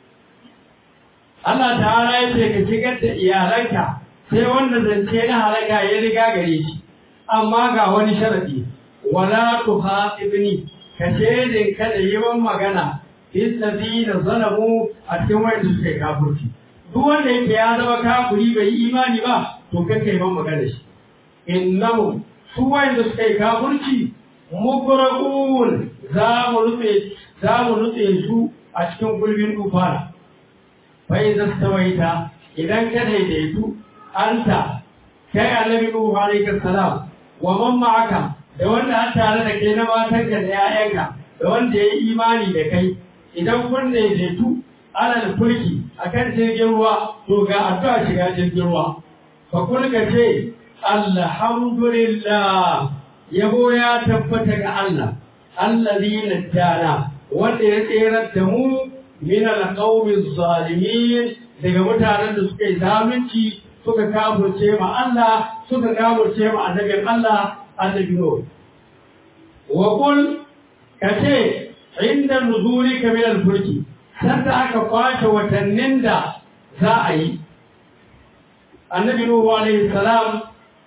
Allah ta'ala ya ce ka shigar da iyalanka sai wanda zance na halaka ya riga gare shi amma ga wani sharadi wala tuhatibni ka shedin kada yawan magana fil ladina zalamu a cikin wanda suka yi kafirci duk wanda yake ya zama kafiri bai yi imani ba to kake yi magana shi innahu su wanda suka yi kafirci mugraqun za mu rufe za mu rufe su a cikin gulbin tufana fa idza stawaita idan ka daidaitu anta kai annabi nuhu alaihi salam wa man ma'aka da wanda an tare da kai na matanka da 'ya'yanka da wanda ya yi imani da kai idan kun daidaitu alal fulki akan jirgin ruwa to ga addu'a shiga jirgin ruwa fa kun ka ce alhamdulillah yabo ya tabbata ga Allah allazi najjana wanda ya tserar da mu min alqawmi zalimin daga mutanen da suka yi zalunci suka kafurce ma Allah suka kafurce ma annabin Allah annabi Nuh wa qul kace inda nuzulika min al-fulki sanda aka kwace watannin da za a yi annabi Nuhu alaihi salam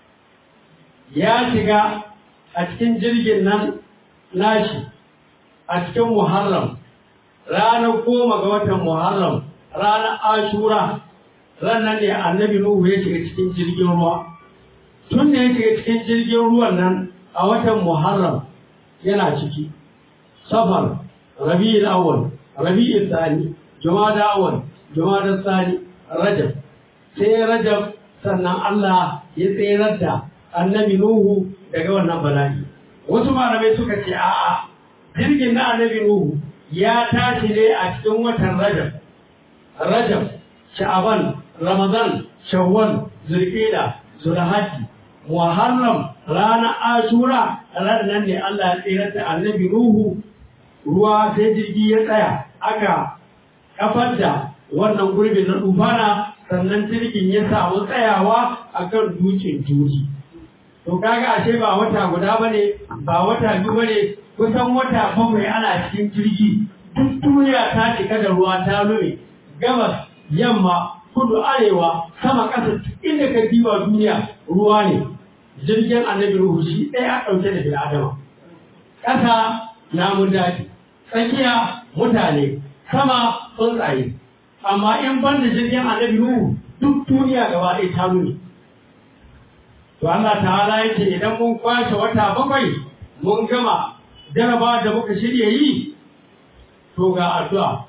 ya shiga a cikin jirgin nan nashi a cikin Muharram ranar goma ga watan Muharram ranar Ashura ranar ne annabi Nuhu ya shiga cikin jirgin ruwa tun da ya shiga cikin jirgin ruwan nan a watan Muharram yana ciki safar rabi'ul awwal rabi'ul thani jumada awwal jumada thani rajab sai rajab sannan Allah ya tsayar da annabi Nuhu daga wannan bala'i wasu malamai suka ce a'a jirgin na annabi Nuhu ya tashi ne a cikin watan rajab rajab sha'aban ramadan shawwal zulqa'da zulhajji muharram ranar ashura ranar ne Allah ya tsayar da annabi Nuhu ruwa sai jirgi ya tsaya aka kafar da wannan gurbin na dubana sannan jirgin ya samu tsayawa akan dukin juji to kaga ashe ba wata guda bane ba wata biyu bane kusan wata bakwai ana cikin jirgi duk duniya ta cika da ruwa ta lume gabas yamma kudu arewa sama ƙasa inda ka diba duniya ruwa ne jirgin annabi ruhu shi ɗaya ɗauke da bil'adama ƙasa namun daji tsakiya mutane sama tsuntsaye amma in ban da jirgin annabi ruhu duk duniya gaba ɗaya ta nuni to Allah ta'ala yake idan mun kwashe wata bakwai mun gama jaraba da muka shirya yi to ga addu'a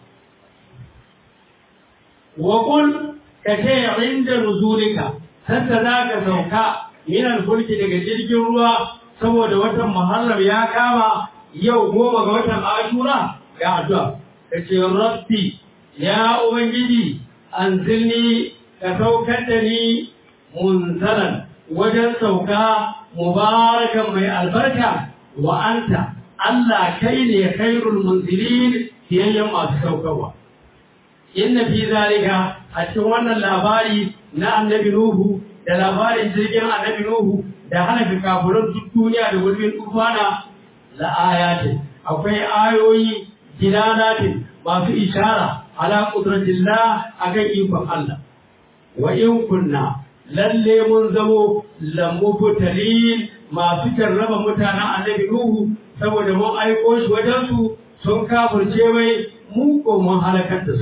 wa qul ka ce inda nuzulika sanda za ka sauka minan fulki daga jirgin ruwa saboda watan muharram ya kama yau goma ga watan ashura ga addu'a ka ce rabbi ya ubangiji anzilni ka saukar da ni munzalan wajen sauka mubarakan mai albarka wa anta Allah kai ne khairul munzilin fiyayyen masu saukarwa inna fi zalika a cikin wannan labari na annabi Nuhu da labarin jirgin annabi Nuhu da hana kafuran duk duniya da gurbin tufana la ayatin akwai ayoyi dilalatin masu ishara ala qudratillah akan ikon Allah wa in kunna lalle mun zamo lamubtalin masu jarraba mutanen annabi Nuhu saboda mun aiko shi wajen su sun kafirce mai mu ko mun halakar da su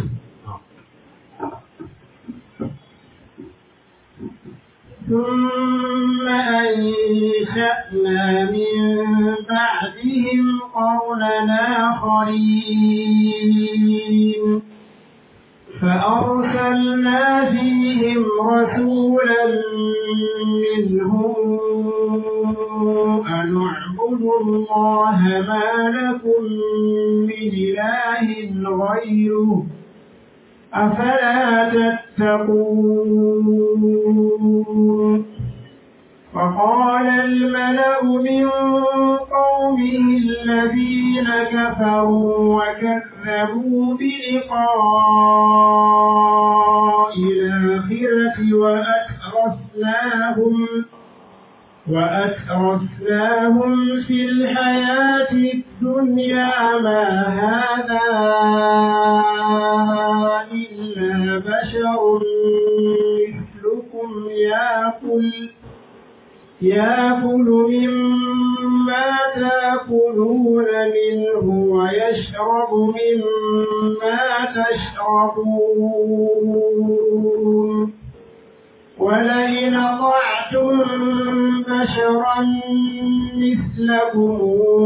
ثم أنشأنا من بعدهم قرنا آخرين فأرسلنا فيهم رسولا منهم أن اعبدوا الله ما لكم من إله غيره أفلا تتقون فقال الملأ من قومه الذين كفروا وكذبوا بلقاء الآخرة وأترفناهم وأترفناهم في الحياة الدنيا ما هذا إلا بشر مثلكم يأكل يأكل مما تأكلون منه ويشرب مما تشربون ولئن أطعتم بشرا مثلكم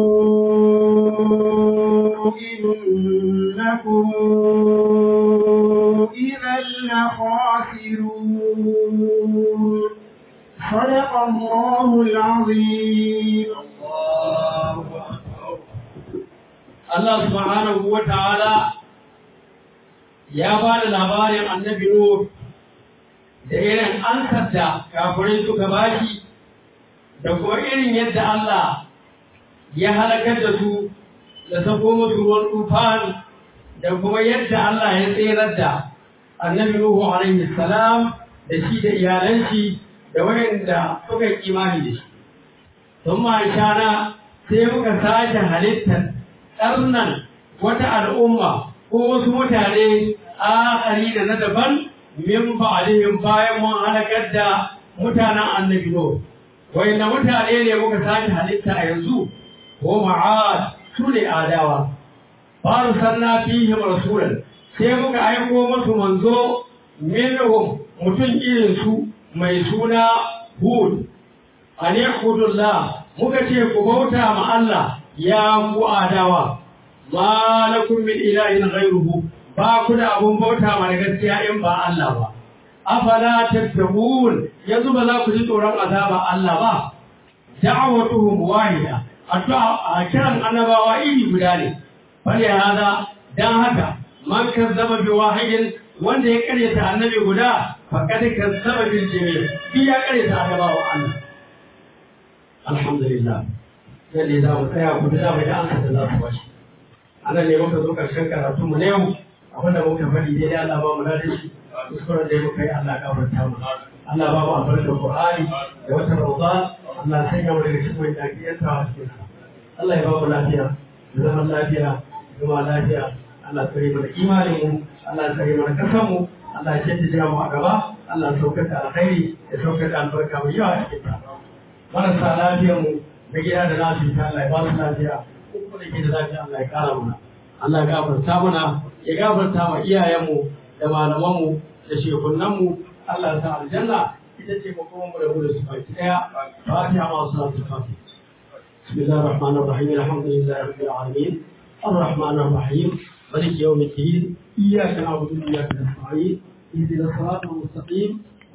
إنكم إذا لخاسرون صدق الله العظيم Allah subhanahu wa ta'ala ya ba da labarin annabi Nuh da irin ansar da kafirai suka bashi da kuma irin yadda Allah ya halakar da su da sako musu ruwan tufan da kuma yadda Allah ya tserar da annabi Nuhu alaihi salam da shi da iyalan shi da wayanda suka yi imani da shi. Sun shana sai muka sake halittar ƙarnan wata al'umma ko wasu mutane akari da na daban min ba'alihim bayan mun halakar da mutanen annabi Nuhu. Wayanda mutane ne muka sake halitta a yanzu ko ma'ad su ne adawa. Faru sanna fihim rasulan sai muka aiko musu manzo minhum mutum irin su mai suna Hud. Ani Hudullah muka ce ku bauta ma Allah ya ku adawa. Ma lakum min ilahin ghairuhu ba ku da abun bauta ma da gaskiya in ba Allah ba. Afala tattaqun yanzu ba za ku ji tsoron azaba Allah ba. Da'awatuhum wahida addu'a a kiran annabawa iri guda ne. Fali hada dan haka man kazzaba bi wahidin wanda ya karyata annabi guda faqad kazzaba bil jami' bi ya karyata annabawa Allah alhamdulillah sai da za mu tsaya ku da bai da ansa da za su bashi anan ne muka zo karshen karatu mu ne yau abin da muka faɗi dai Allah ba mu da shi kuskuren da muka yi Allah ya gafarta mu Allah ba mu albarkar Qur'ani da wata Ramadan Allah ya sanya mu daga cikin wani dakiyar ta cikin Allah ya ba mu lafiya da zaman lafiya zama lafiya Allah tsare mana imanin mu Allah tsare mana kasan mu Allah ya jaddada mu a gaba Allah ya saukar da alkhairi ya saukar da albarka mai yawa a cikin ta marasa lafiyar mu na gida da lafiya Allah ya ba su lafiya kuma da ke da lafiya Allah ya kara mana Allah ya gafarta mana ya gafarta ma iyayenmu da malamanmu da shekunanmu Allah ya sa aljanna ita ce makoman mu da mu da su baki daya fatiha ma salatu fatiha بسم الله الرحمن الرحيم الحمد لله رب العالمين الرحمن الرحيم مالك يوم الدين اياك نعبد واياك نستعين اهدنا الصراط المستقيم